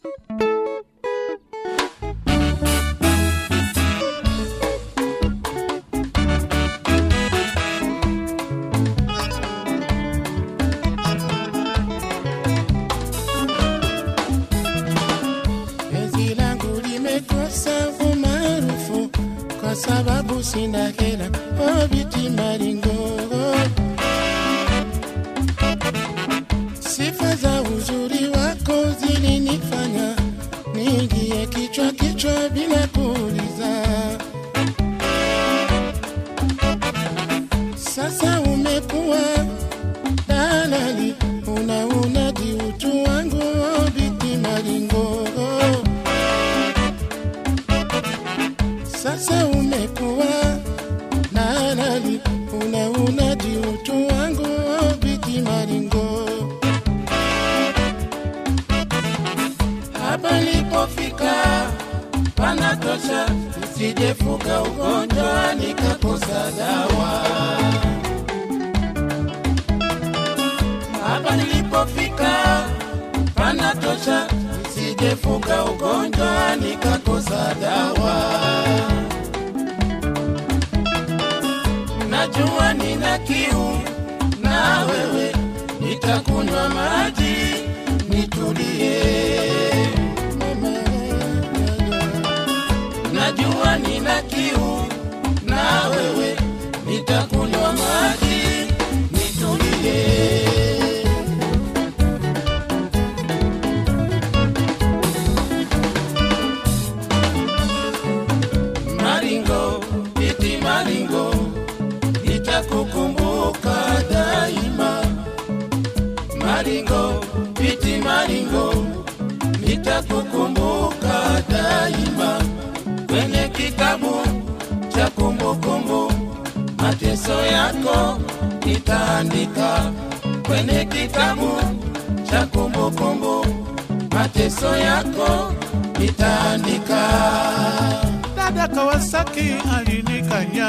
Penzi langu limekosa umaarufu kwa sababu sina hela. Oh, biti maringo, sifa za uzuri wako zilinifanya niingie kichwa kichwa bila kuuliza. Sasa umekuwa dalali, unaunadi utu wangu, oh, biti maringo sasa umekuwa nalali unaunadi utu wangu biti maringo hapa nilipofika panatosha nisijefuka ugonjwa nikakosa dawa hapa nilipofika panatosha nisijefuka ugonjwa nikakosa dawa najua nina kiu na wewe nitakunywa maji nitulie najua nina kiu na wewe nitakunywa maji nitulie maringo iti maringo nitakukumbuka daima maringo iti maringo nitakukumbuka daima kwenye kitabu cha kumbukumbu mateso yako nitaandika kwenye kitabu cha kumbukumbu mateso yako nitaandika Dada Kawasaki alinikanya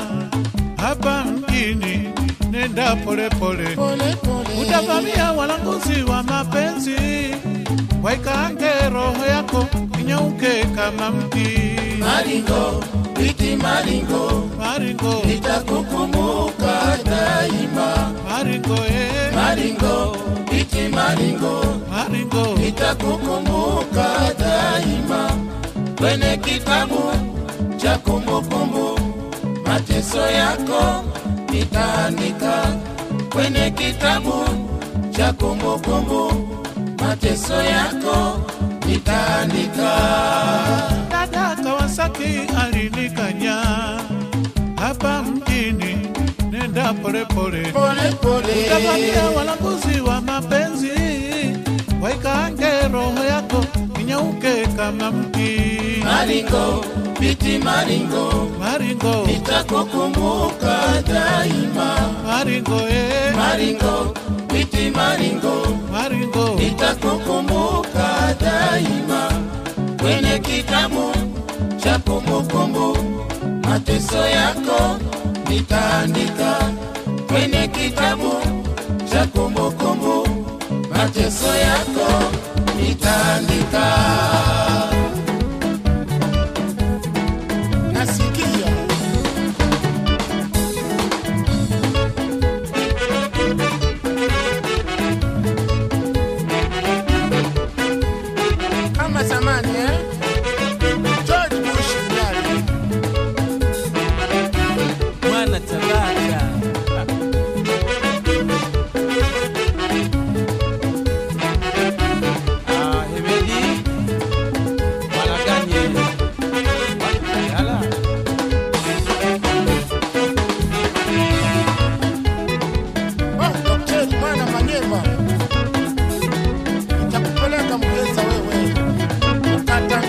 hapa mjini, nenda polepole, pole pole utavamia walanguzi wa mapenzi, waikaange roho yako inyauke kama mti. maringo iti maringo Maringo, nitakukumbuka daima maringo, eh, maringo iti maringo maringo, nitakukumbuka daima kwenye kitabu cha kumbukumbu mateso yako nitaandika kwenye kitabu cha kumbukumbu mateso yako nitaandika Dada Kawasaki alinikanya hapa mjini, nenda polepole, pole pole utavamia walanguzi wa mapenzi, waikaange roho yako inyauke kama mti. maringo biti maringo Maringo, nitakukumbuka daima maringo, eh, maringo biti maringo maringo, nitakukumbuka daima kwenye kitabu cha kumbukumbu mateso yako nitaandika kwenye kitabu cha kumbukumbu mateso yako nitaandika nasikia kama zamani eh? George Bush mjali mwana tabata Ah, Hemedi Walaganye Yala Oh, daktari mwana Manyema, nitakupeleka Mgeza wewe ukata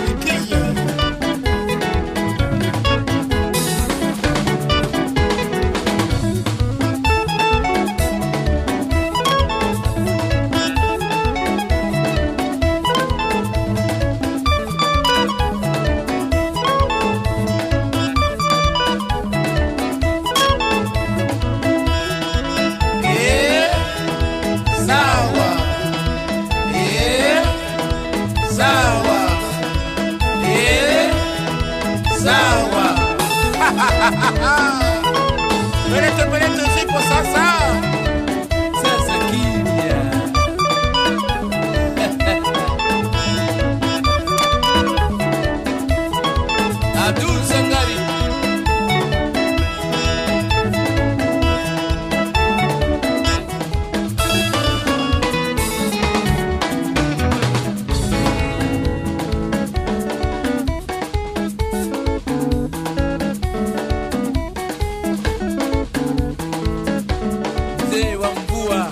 Pelete pelete zipo sasa. Sasa kimya. Abdul Sangari. Mzee wa mvua.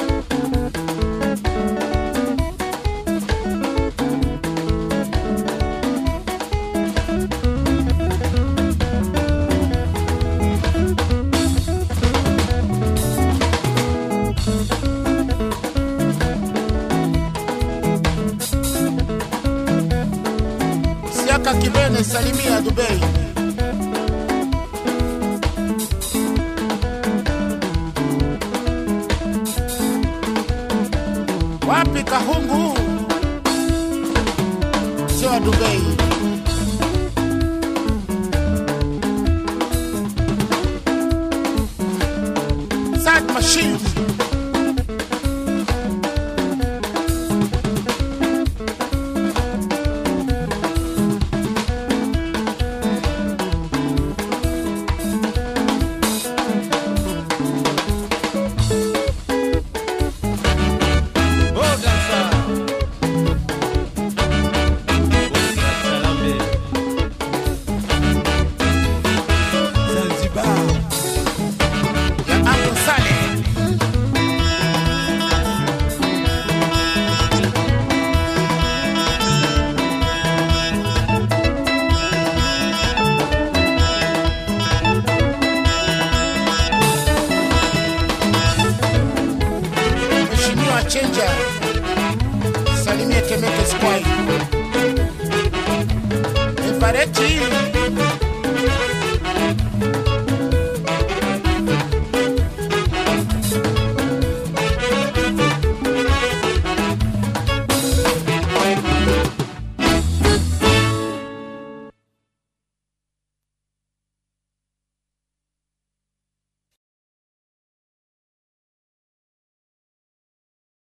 Siaka Kibene salimia Dubai. Wapi Kahungu? Sio wa Dubai. Sad machine. Boga sana. Boga Salambe. Zanzibar. ya Uncle Saleh. Mheshimiwa Chenja, salimie Temeke Squad. Efareti